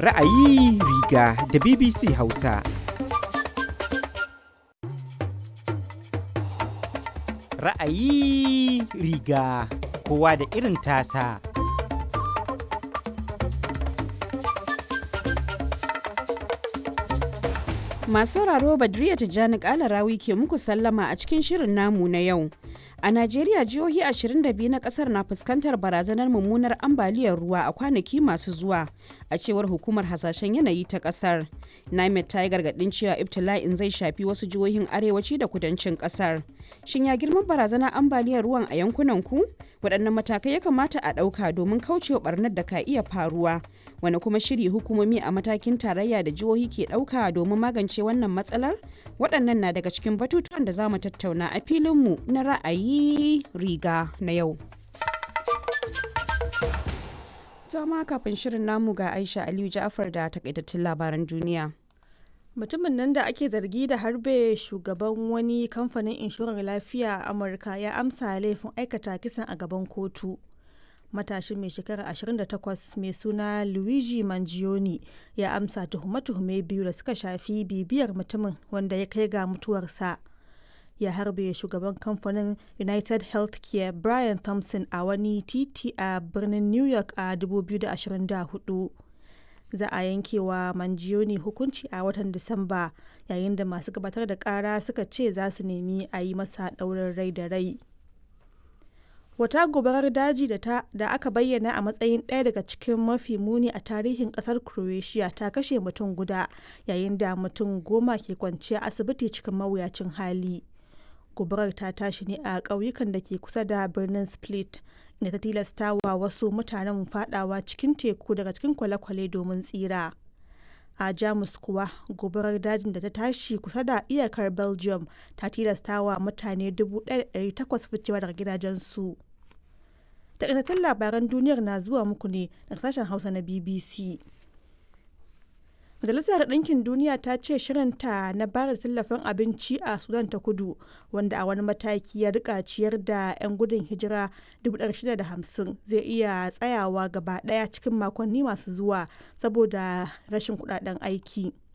Ra'ayi riga da BBC Hausa. Ra'ayi riga kowa da irin tasa. Masu sauraro Badriya Tijjani Kalarawi ke muku sallama a cikin shirin namu na yau. A Najeriya jihohi 22 na kasar na fuskantar barazanar mummunar ambaliyar ruwa a kwanaki masu zuwa a cewar hukumar hasashen yanayi ta kasar. NIMET ta yi gargadin cewa ibtila'in zai shafi wasu jihohin arewaci da kudancin kasar. Shin ya girman barazanar ambaliyar ruwan a yankunan ku? Waɗannan matakai ya kamata a ɗauka domin kaucewa barnar da ka iya faruwa. Wani kuma shiri hukumomi a matakin tarayya da jihohi ke ɗauka domin magance wannan matsalar? Waɗannan na daga cikin batutuwan da za mu tattauna a filinmu na ra'ayi riga na yau. Jama kafin shirin namu ga Aisha Aliyu Ja'far da takaitattun labaran duniya. mutumin nan da ake zargi da harbe shugaban wani kamfanin inshorar lafiya a amurka ya amsa laifin aikata kisan a gaban kotu matashin mai shekara 28 mai suna luigi mangione ya amsa tuhume-tuhume biyu da suka shafi bibiyar mutumin wanda ya kai ga mutuwarsa ya harbe shugaban kamfanin united healthcare brian thompson a wani titi a birnin new york a 2024 za a yanke wa manjiyoni hukunci a watan disamba yayin da masu gabatar da kara suka ce za su nemi a yi masa ɗaurin rai da rai wata gobarar daji da, ta, da aka bayyana a matsayin ɗaya daga cikin mafi muni a tarihin ƙasar croatia ta kashe mutum guda yayin da mutum goma ke kwanciya asibiti cikin mawuyacin hali gobarar ta tashi ne a ƙauyukan da ke kusa da birnin split da ta tilasta wa wasu mutanen fadawa cikin teku daga cikin kwale-kwale domin tsira a jamus kuwa gobarar dajin da ta tashi kusa da iyakar belgium ta tilasta wa mutane 1,800 ficewa daga gidajensu takaitattun labaran duniyar na zuwa muku ne daga sashen hausa na bbc Majalisar Ɗinkin Duniya ta ce shirinta na bayar da tallafin abinci a Sudan ta kudu wanda a wani mataki ya rika ciyar da 'yan gudun hijira 650 zai iya tsayawa gaba ɗaya cikin makonni masu zuwa saboda rashin kudaden aiki.